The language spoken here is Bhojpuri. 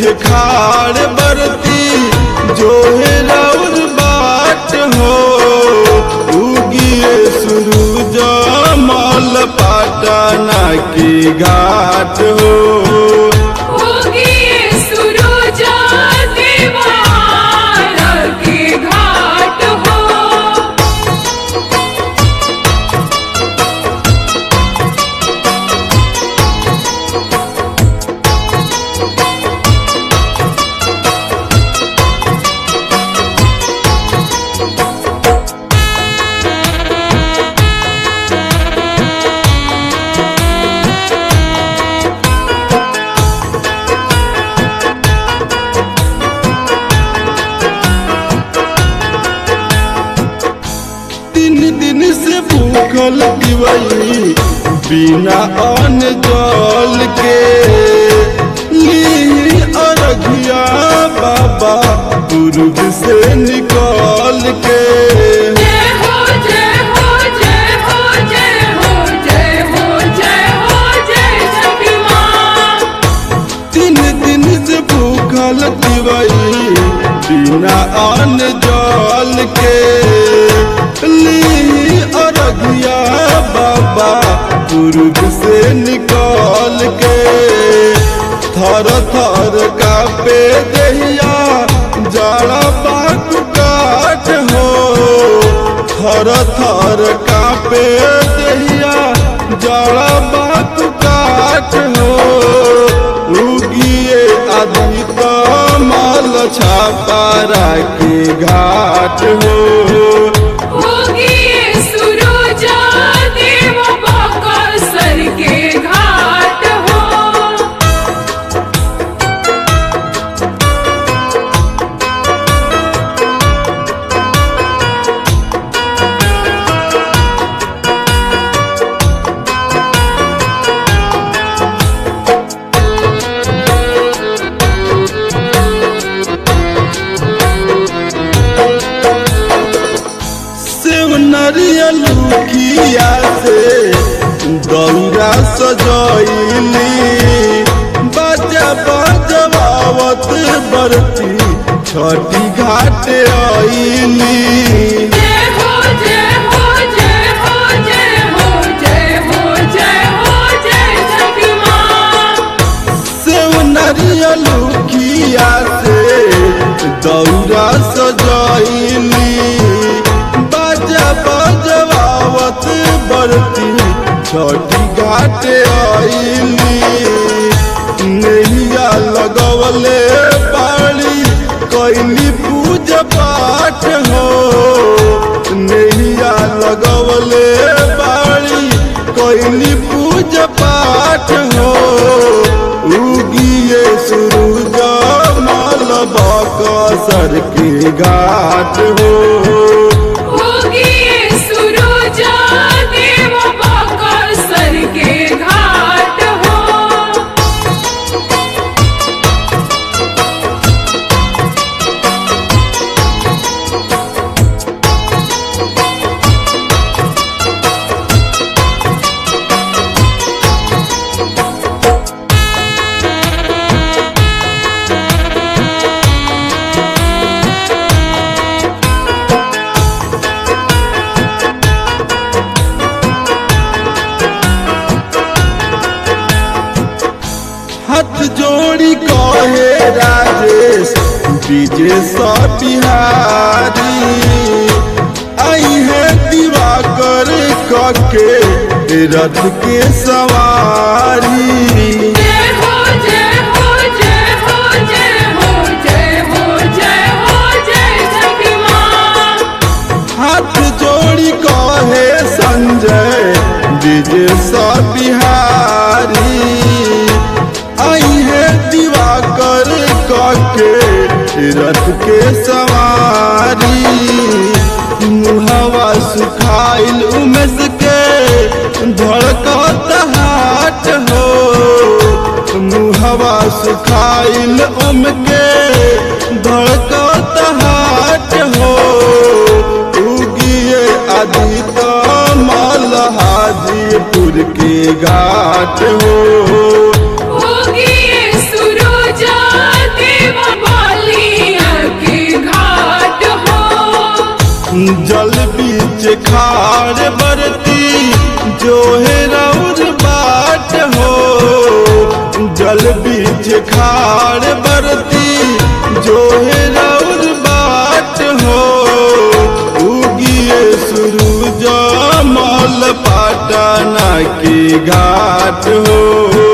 पीछे खाड़ बरती जो है राउर बाट हो उगिए सूरज मल पाटना की घाट हो होगी सुरुजा दीवार के घाट हो तीन दिन से भूखल दिवई बिना अन्न जल के ली अरघिया बाबा पूर्व से निकल के जय हो जय हो जय हो जय हो जय हो जय हो जय छठी माँ तीन दिन से भूखल दिवई बिना अन्न जल के ली अरघिया बाबा पूर्व से निकल के थर थर कापे दहिया जाड़ा बाग काट हो थर थर कापे दहिया जाड़ा बाग काट हो उगिए आदि कमल छापारा के घाट हो होगी सुरुजा देव बाका सर के घाट हो सेव नरियल किया से दौरा सजैली बाजा बजवावत बरती छठी घाट आईली जय हो जय हो जय हो जय हो जय हो जय हो जय छठी माँ सेव नरियल किया से दौरा सजैली बाजा बजवावत बरती छठी घाट आईली नैया लगवले पाली कैली पूजा पाठ हो नैया लगवले बाड़ी कैली पूजा पाठ हो उगिए सूरज माल बकसर के घाट हो होगी सुरुजा देव बाका सर के घाट हो हाथ जोड़ी कहे राजेश विजय सा बिहारी आई है दिवाकर कके रथ के सवारी जय हो जय हो जय हो जय हो जय हो जय हो जय छठी माँ हाथ जोड़ी कहे संजय विजय सा बिहारी आई है दिवाकर कके रथ के सवारी मुहवा सुखाइल उमेश के धड़कत हाट हो मुहवा सुखाइल उम के धड़कत हाट हो उगिए आदि कमल हाजीपुर के घाट हो होगी सुरुजा बीच खाड़ बरती जो है रौर बाट हो जल बीच खाड़ बरती जो है रौर बाट हो उगिए सूरज मल पाटना की घाट हो